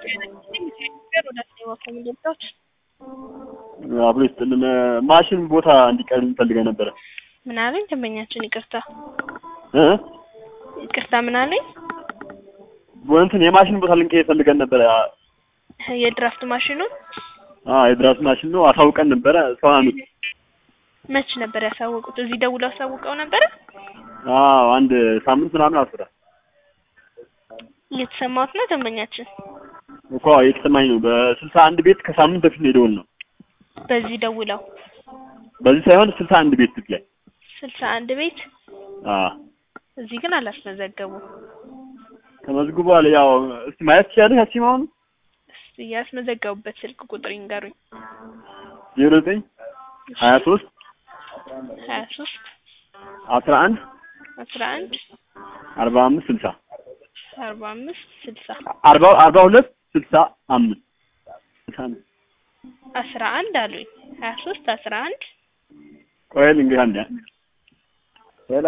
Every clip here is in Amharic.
ኮሚኒቲዎች አብሮ ይስጥልን። ማሽን ቦታ እንዲቀርብ ፈልገን ነበረ። ምን አለኝ ደንበኛችን? ይቅርታ እ ይቅርታ ምን አለኝ? እንትን የማሽን ቦታ ልንቀይር ፈልገን ነበረ። የድራፍት ማሽኑን አዎ የድራፍት ማሽን ነው። አሳውቀን ነበረ። ሰው አመት መች ነበር ያሳወቁት? እዚህ ደውለው አሳውቀው ነበረ? አዎ አንድ ሳምንት ምናምን አስራ እየተሰማሁት ነው ደንበኛችን። እኮ የተሰማኝ ነው። በስልሳ አንድ ቤት ከሳምንት በፊት ነው የደወል ነው። በዚህ ደውለው በዚህ ሳይሆን ስልሳ አንድ ቤት ፊት ላይ ስልሳ አንድ ቤት አዎ እዚህ ግን አላስመዘገቡም። ተመዝግቧል። ያው እስቲ ማየት ትችላለሽ? አሲም አሁን እስቲ ያስመዘገቡበት ስልክ ቁጥር ይንገሩኝ። ዜሮ ዘጠኝ ሀያ ሶስት ሀያ ሶስት አስራ አንድ አስራ አንድ አርባ አምስት ስልሳ አርባ አምስት ስልሳ አርባ አርባ ሁለት ስልሳ አምስት ስልሳ አምስት አስራ አንድ አሉኝ። ሀያ ሶስት አስራ አንድ ቆይ እንግዲህ አንድ ሄሎ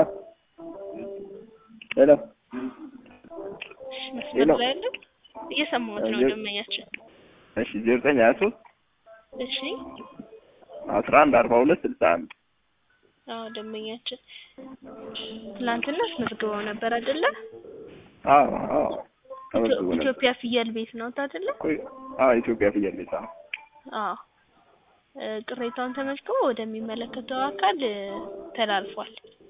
ሄሎ እሺ፣ መስመር ላይ ያለ እየሰማሁት ነው ደንበኛችን። እሺ ዜሮ ዘጠኝ ሀያ ሶስት እሺ አስራ አንድ አርባ ሁለት ስልሳ አንድ አዎ ደንበኛችን ትናንትና አስመዝግበው ነበር አይደለ? አዎ አዎ ተመዝግቦ ነበር። ኢትዮጵያ ፍየል ቤት ነው አይደለ? ቆይ አዎ ኢትዮጵያ ፍየል ቤት አዎ አዎ እ ቅሬታውን ተመዝግቦ ወደሚመለከተው አካል እ ተላልፏል።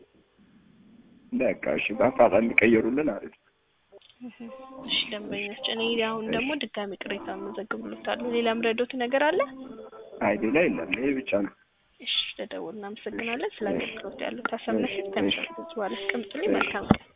በቃ እሺ በአፋጣኝ እንዲቀየሩልን አሪፍ እህ፣ እሺ ደንበኞች፣ እኔ አሁን ደግሞ ድጋሚ ቅሬታ መዘግብሎታለሁ። ሌላም ረዶት ነገር አለ? አይ ሌላ የለም ይሄ ብቻ ነው እሺ ለደውል እናመሰግናለን። ስለ አገልግሎት ያለው ታሰብነሽ ተመሳሳይ በኋላ አስቀምጡልኝ። መልካም ቀን